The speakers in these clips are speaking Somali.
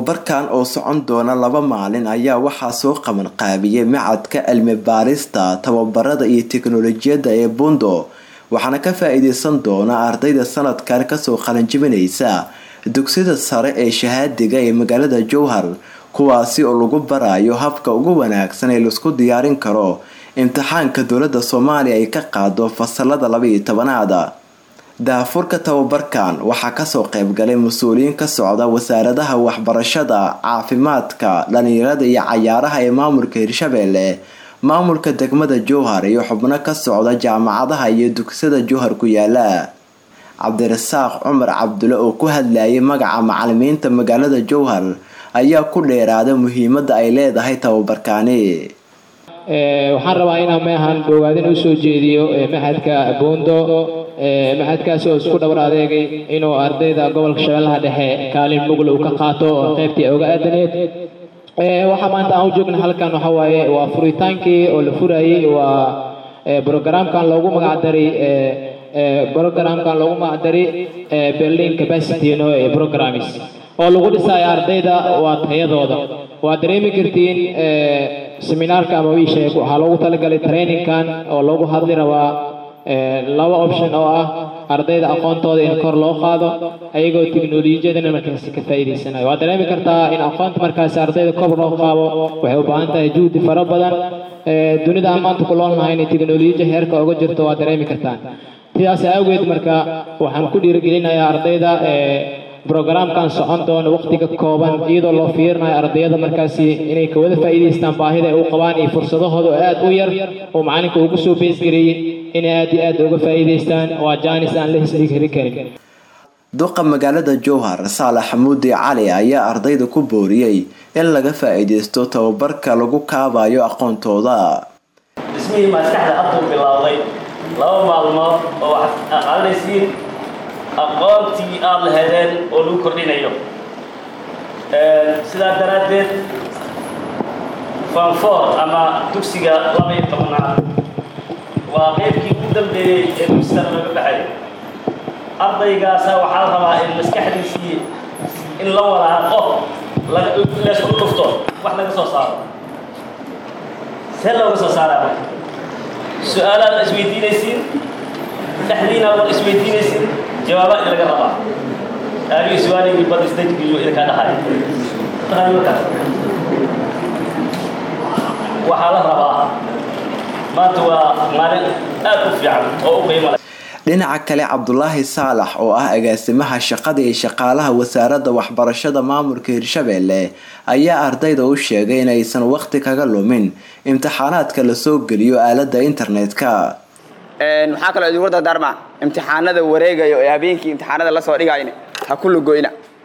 tababarkan oo socon doona laba maalin ayaa waxaa soo qaban qaabiyey macadka cilmi baarista tababarada iyo teknolojiyadda ee bundo waxaana ka faa-iideysan doona ardayda sanadkan kasoo qalanjibinaysa dugsida sare ee shahaadiga ee magaalada jowhar kuwaasi oo lagu barayo habka ugu wanaagsan ee laisku diyaarin karo imtixaanka dowladda soomaaliya ay ka qaado fasalada labaiyo tobanaada daafurka tababarkan waxaa kasoo qeybgalay mas-uuliyiin ka socda wasaaradaha waxbarashada caafimaadka dhalinyarada iyo cayaaraha ee maamulka hirshabeelle maamulka degmada jowhar iyo xubno ka socda jaamacadaha iyo dugsada jowhar ku yaala cabdirasaaq cumar cabdulle oo ku hadlayay magaca macalimiinta magaalada jowhar ayaa ku dheeraaday muhiimada ay leedahay tababarkaani waxaan rabaa inaan meahan bogaadin usoo jeediyo maxadka buundo maxadkaasi oo isku dhowr adeegay inuu ardayda gobolka shabeellaha dhexe kaalin mugl uu ka qaato oo qaybtii oga aadaneed waxaa maanta aan u joogna halkan waxa waaye waa furitaankii oo la furayey waa brogramkan loogu magacdaray brogramkan loogu magacdaray berlin capacity no programs oo lagu dhisayo ardayda waa tayadooda waa dareemi kartiin seminaarka ama wiisheeg waxaa loogu talagalay trainingkan oo loogu hadli rabaa laba option oo ah ardayda aqoontooda in kor loo qaado ayagoo teknolojiyadana markaasi ka faa'iidaysanayo waa dareemi kartaa in aqoonta markaasi ardayda kor loo qaado waxay u baahan tahay juhdi fara badan dunida aan maanta ku loolnahay inay teknolojiya heerka uga jirto waa dareemi kartaan sidaas awgeed marka waxaan ku dhiirigelinayaa ardayda brogramkan socon doono waqtiga kooban iyadoo loo fiirinayo ardayada markaasi inay kawada faa'iidaystaan baahida ay u qabaan iyo fursadahooda oo aad u yar oo macalinka ugu soo beesgareeyey inay aad iyo aad uga faa'iidaystaan waa jaanis aan la hisdhigri karin duqa magaalada jowhar saalax xamuudi cali ayaa ardayda ku booriyey in laga faa'iidaysto tababarka lagu kaabayo aqoontooda dhismihii maskaxda hadduu bilowday laba maalmood oo waxaad aqaadanaysiin aqoontii aada la hedeen oo lagu kordhinayo sidaa daraaddeed fanfor ama dugsiga laba iyo tobnaad waa qeybkii ugu dambeeyey ee dugsigan laga baxay ardaygaasa waxaa la rabaa in maskaxdiisii in la walaaqo leesku dhufto wax laga soo saaro see looga soo saaraa marka su-aalaad isweydiinaysiin dhexdiina war isweydiinaysiin jawaaba in laga rabaa aagii su-aaligii bad isdajgiyo idinkaa dhahay markaas waxaa la rabaa maanta waa maalin aad u fiican oo u qiimo leh dhinaca kale cabdulaahi saalax oo ah agaasimaha shaqada iyo shaqaalaha wasaaradda waxbarashada maamulka hirshabeelle ayaa ardayda u sheegay inaysan waqti kaga lumin imtixaanaadka lasoo geliyo aalada internetka waxaa kaloo idinku dardaarmaa imtixaanada wareegayo ee habeenkii imtixaanada lasoo dhigayna ha ku lugoyna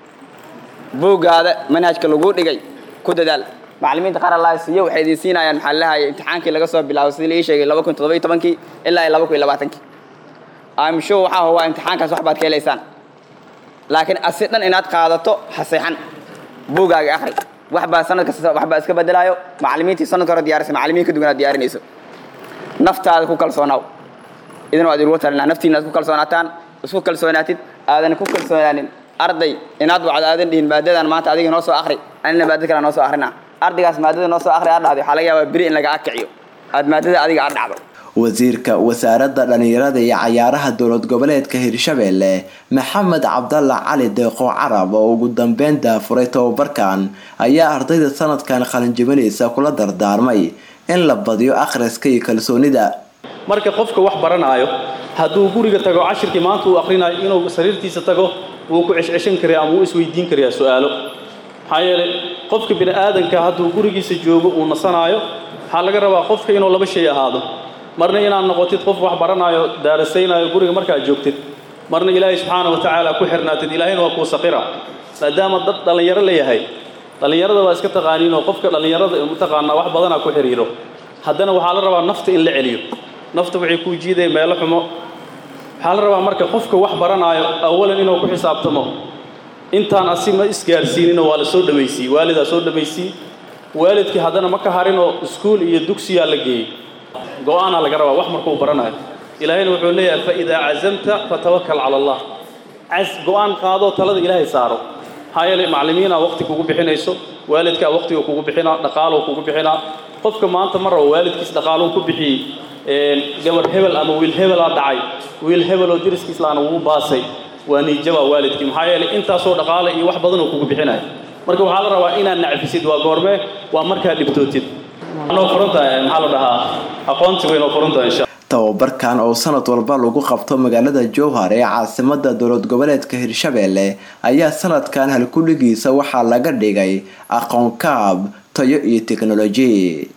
buuggaada manhajka lagu dhigay ku dadaal macalimiinta qaar allaha siiyo waxay idin siinayaan maxaa lahaya imtixaankii laga soo bilaabo sidii laii sheegay laba kun toddoba tobankii ilaa laba kun labaatankii amshow waxaa hubaa imtixaankaas wax baad ka helaysaan laakiin asi dhan inaad qaadato haseexan buuggaaga akhri waxbaa sanad kasta waxbaa iska bedelaayo macalimiintii sanadka hore diyaarisay macalimiin ka duwan aad diyaarinayso naftaada ku kalsoonaaw idin waad inugu talinaa naftiina aad ku kalsoonaataan isku kalsoonaatid aadan ku kalsoonaanin arday inaad wacdo aadan dhihin maadadan maanta adiga noo soo akhri anina maadada kale noo soo akhrina ardaygaas maadada noo soo akhri aad dhahday waxaa laga yaabaa beri in laga akiciyo aad maadada adiga aad dhacdo wasiirka wasaaradda dhalinyarada iyo cayaaraha dowlad goboleedka hirshabeelle maxamed cabdalla cali deeqo carab oo ugu dambeyn daafuray tababarkan ayaa ardayda sanadkan qalinjibinaysa kula dardaarmay in la badiyo akhriska iyo kalsoonida marka qofka wax baranaayo hadduu guriga tago cashirkii maanta uu akhrinayo inuu sariirtiisa tago wuu ku ceshceshan karaa ama wuu isweydiin karayaa su-aalo maxaa yeelay qofka bini aadanka hadduu gurigiisa joogo uu nasanaayo waxaa laga rabaa qofka inuu laba shay ahaado marna inaad noqotid qof wax baranaayo daarasaynaayo guriga markaad joogtid marna ilaahay subxaana wa tacaala ku xirnaatid ilaahayna waa kuu saqira maadaama dad dhallinyaro la yahay dhallinyarada waa iska taqaaniinoo qofka dhallinyarada mataqaanaa wax badanaa ku xiriiro haddana waxaa la rabaa nafta in la celiyo nafta waxay kuu jiidaya meelo xumo waxaa la rabaa marka qofka wax baranaayo awalan inuu ku xisaabtamo intaan asi ma isgaarsiininoo waa la soo dhammaysiyey waalidaa soo dhammaysiyey waalidkii haddana ma ka harinoo iskuul iyo dugsiyaa la geeyey go-aanaa laga rabaa wax markuu baranayo ilaahayna wuxuu leeyahay fa idaa cazamta fatawakal cala allah cas go-aan qaadoo talada ilaahay saaro maxaa yeelay macallimiinaa waqti kugu bixinayso waalidkaa waqtiga kugu bixinaa dhaqaaloo kugu bixinaa qofka maanta mar rabo waalidkiis dhaqaaluu ku bixiyey gabar hebel ama wiil hebelaa dhacay wiil hebeloo deriskiis laana wuu baasay waa niijaba waalidkii maxaa yeelay intaasoo dhaqaale iyo wax badanoo kugu bixinaya marka waxaa la rabaa inaad nacfisid waa goormee waa markaa dhibtootid noo furantahay maxaa la dhahaa aqoonti way noo furantahay insha tababarkan oo sanad walba lagu qabto magaalada jowhar ee caasimada dowlad goboleedka hirshabelle ayaa sanadkan halkudhigiisa waxaa laga dhigay aqoon kaab tayo iyo teknoloji